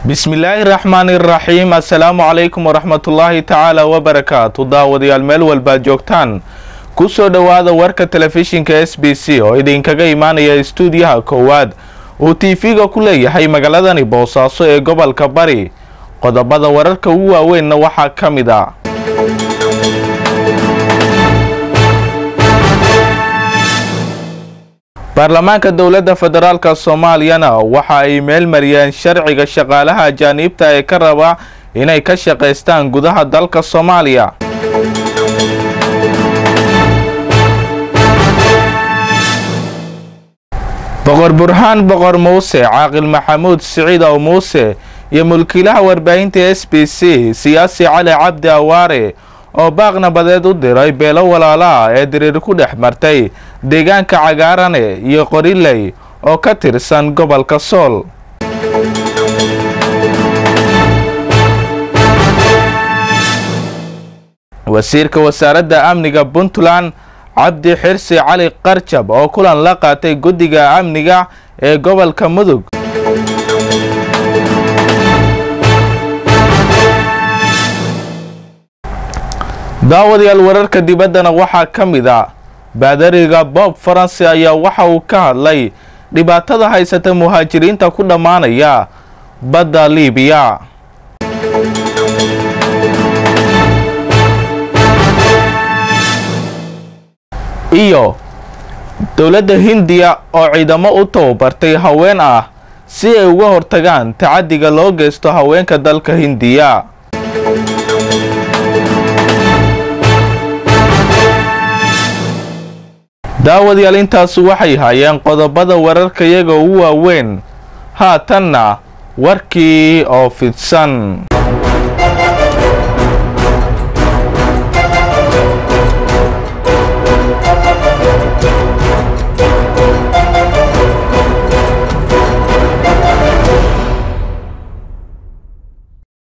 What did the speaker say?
bismillaahi raxmaani raxiim assalaamu calaykum waraxmatullaahi tacaala wabarakaatu daawadayaal meel walbaad joogtaan ku soo dhowaada warka telefishinka s b c oo idinkaga imaanaya istuudiyaha koowaad uu tv-ga ku leeyahay magaaladani boosaaso ee gobolka bari qodobada wararka ugu waaweynna waxaa ka mid a baarlamaanka dowladda federaalk soomaaliyana waxa ay meel mariyeen sharciga shaqaalaha ajaaniibta ee ka raba inay ka shaqaystaan gudaha dalka soomaaliya boqor burhaan boqor muuse caaqil maxamuud siciid ow muuse iyo mulkiilaha warbaahinta s b c siyaasi cali cabdi awaare oo baaq nabadeed u diray beelo walaalaha ee diriir ku dhex martay deegaanka cagaarane iyo qoriley oo ka tirsan gobolka sool wasiirka wasaaradda amniga puntland cabdi xirsi cali qarjab oo kulan la qaatay guddiga amniga ee gobolka mudug daawadayaal wararka dibaddana waxaa ka mid a baadariga bob faransi ayaa waxa uu ka hadlay dhibaatada haysata muhaajiriinta ku dhammaanaya badda liibiya iyo dowladda hindiya oo ciidamo u tababartay haween ah si ay uga hortagaan tacaddiga loo geysto haweenka dalka hindiya daawadayaal intaasu waxay hayeen qodobada wararka iyaga ugu waaweyn haatanna warkii oo fidsan